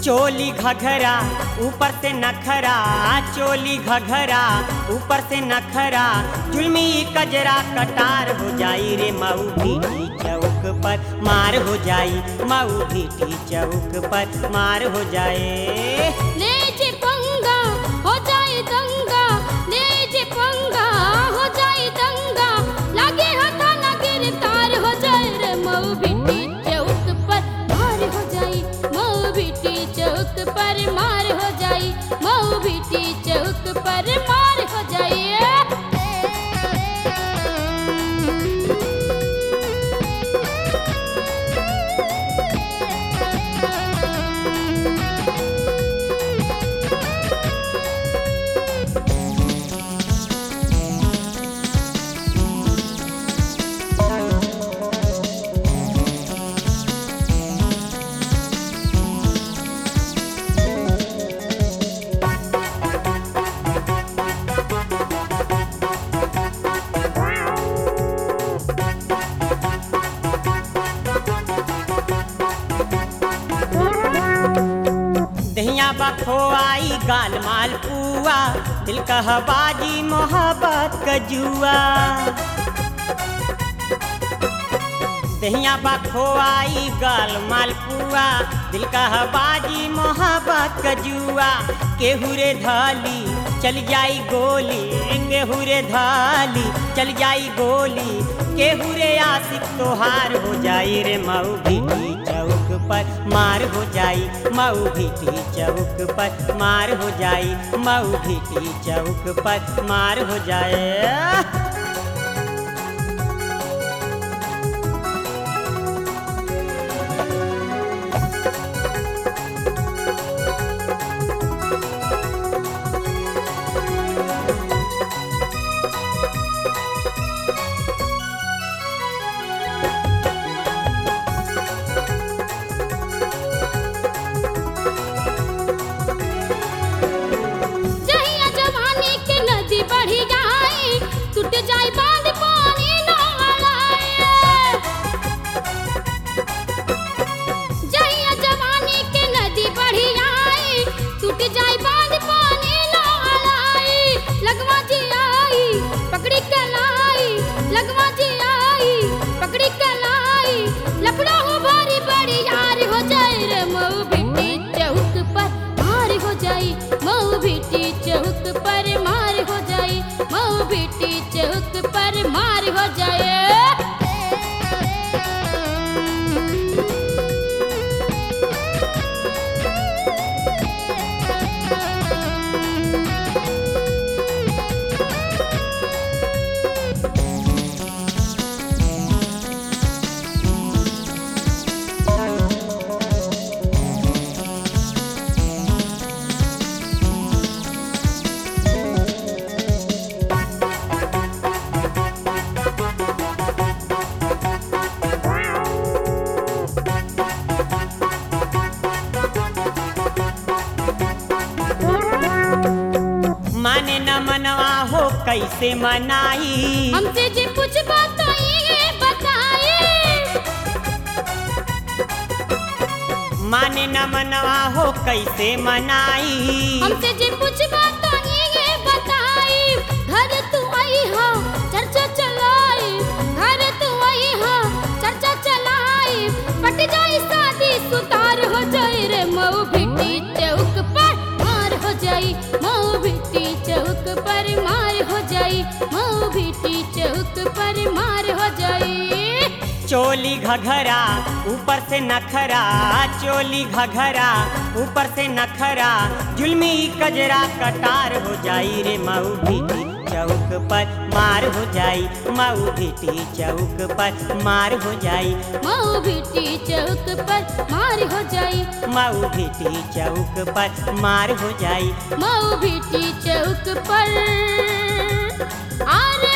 चोली घघरा ऊपर से नखरा चोली घघरा ऊपर से नखरा जुलमी कजरा कटार हो जाई रे मऊ भीटी चौक पर मार हो जाई मऊ भीटी चौक पर मार हो जाए ले जे पंगा हो जाए दंगा ले जे पंगा हो जाए दंगा लागे हथा ना गिरफ्तार हो जाए रे मऊ बिट्टी चौक पर मार हो जाई मऊ बिट्टी चौक पर मार हो जाई मऊ बिट्टी चौक पर मार हो जाई दहिया बखोआई गाल माल पुआ दिल कहबाजी मोहब्बत कजुआ दहिया बखोआई गाल माल पुआ दिल कहबाजी मोहब्बत कजुआ केहू रे धाली चल जाई गोली केहू रे धाली चल जाई गोली केहू रे आशिक तोहार हो जाई रे मऊ भीटी चौक पर मार हो जाई मऊ भीटी चौक पर मार हो जाई मऊ भीटी चौक पर मार हो जाए जहिया जवानी के नदी बढ़ी जाई टूट जाई बांध पानी न आए जहिया जवानी के नदी बढ़ी जाई टूट जाई बांध पानी न आए लगवा जी आई पकड़ी के लाई लगवा जी आई पकड़ी के लाई लफड़ा हो भारी बड़ी यार हो जाए रे मऊ बिट्टी चौक पर मार हो जाई मऊ बिट्टी चौक पर मार हो जाई मऊ बिट्टी चौक पर मार हो जाए माने न मनवा हो कैसे मनाई हमसे जे कुछ बात तो ये बताए माने न मनवा हो कैसे मनाई हमसे जे कुछ बात तो ये बताई घर तू आई हो चर्चा चलाई घर तू आई हो चर्चा चलाई पट जाई शादी सुतार हो जाए रे मऊ भिट्टी चौक पर मार हो जाई मऊ भिट्टी चौक पर मार हो जाई मऊ भिट्टी चौक पर मार हो जाई चोली घघरा ऊपर से नखरा चोली घघरा ऊपर से नखरा जुलमी कजरा कटार हो जाई रे मऊ भीटी चौक पर मार हो जाई मऊ भीटी चौक पर मार हो जाई मऊ भिट्टी चौक पर मार हो जाई मऊ भीटी चौक पर मार हो जाई मऊ भिट्टी चौक पर आरे